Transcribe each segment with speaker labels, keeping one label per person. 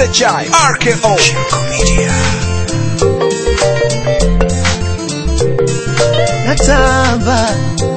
Speaker 1: SHI RKO Shirko Media
Speaker 2: natamba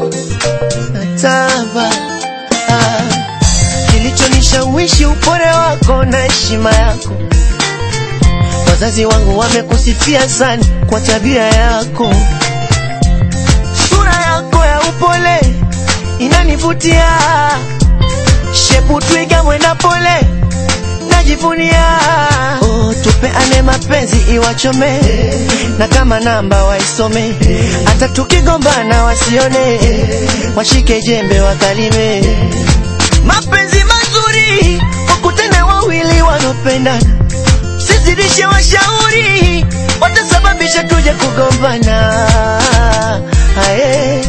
Speaker 2: natamba ah. Kilichonishawishi upole wako na heshima yako, wazazi wangu wamekusifia sana kwa tabia yako, sura yako ya upole inanivutia, shepu twiga mwenda pole najivunia. Oh, tupeane mapenzi iwachome, na kama namba waisome, hata tukigombana wasione, washike jembe wakalime. Mapenzi mazuri wakutane wawili wanaopendana, sizidishe washauri, watasababisha tuje kugombana. Aye.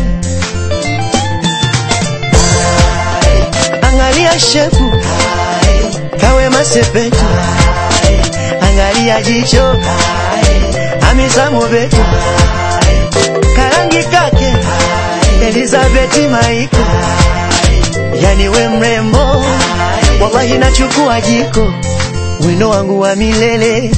Speaker 2: Angalia shepu kawe masepetu, angalia jicho amizamu betu, karangi kake Elizabeth Maiko, yani we mrembo, wallahi nachukua jiko, wino wangu wa milele.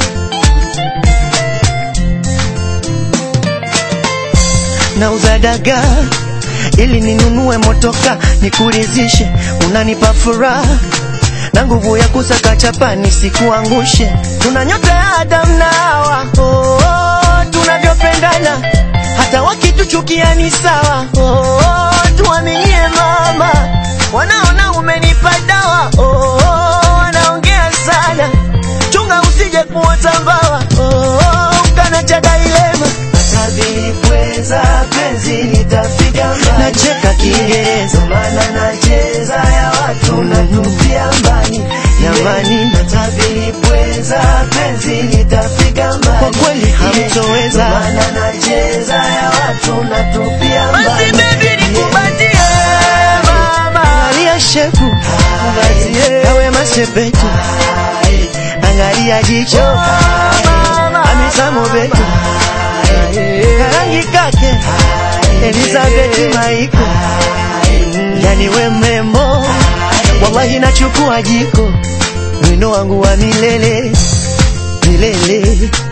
Speaker 2: Nauza dagaa ili ninunue motoka nikurizishe, unanipa furaha na nguvu ya kusaka chapa nisikuangushe. Tuna nyota ya Adam na Hawa, oh, oh, tunavyopendana hata wakituchukia ni sawa. Oh, oh, tuaminie mama, wanaona umenipa dawa. Oh, oh, wanaongea sana, chunga usije kuota mbawa. Oh, oh, ukanacha dailema Pweza penzi litafika mbali, nacheka Kiingereza maana nacheza ya watu natupia mbali jamani, natabiri pweza penzi litafika mbali, kwa kweli hamtoweza maana nacheza ya watu natupia mbali. Basi baby nikubatie mama, angalia shepu kawe masepetu, angalia jicho amisamo betu karangi kake Elizabeth Maiko, yani we mrembo, wallahi nachukua jiko, wino wangu wa milele milele.